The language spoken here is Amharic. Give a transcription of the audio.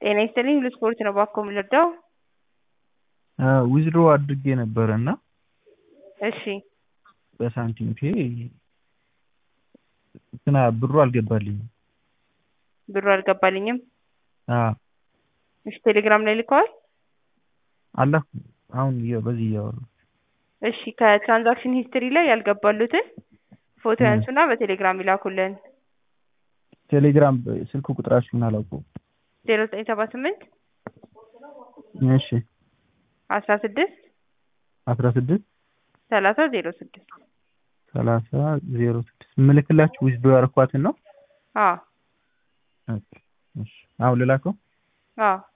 ጤና ይስጥልኝ ሁሉ ስፖርት ነው ባኮ የምንረዳው? ዊዝድሮ አድርጌ ነበረ እና እሺ በሳንቲም ፔ እንትና ብሩ አልገባልኝም። ብሩ አልገባልኝም። አዎ እሺ ቴሌግራም ላይ ልከዋል? አላኩም። አሁን እየ- በዚህ እያወራሁ እሺ ከትራንዛክሽን ሂስትሪ ላይ ያልገባሉትን ፎቶ ያንሱና በቴሌግራም ይላኩልን። ቴሌግራም ስልክ ቁጥራችሁን አላውቀውም። ዜሮ ዘጠኝ ሰባ ስምንት እሺ አስራ ስድስት አስራ ስድስት ሰላሳ ዜሮ ስድስት ሰላሳ ዜሮ ስድስት የምልክላችሁ ዊዝድሮ ያረኳትን ነው። አዎ ኦኬ፣ እሺ አሁን ልላከው? አዎ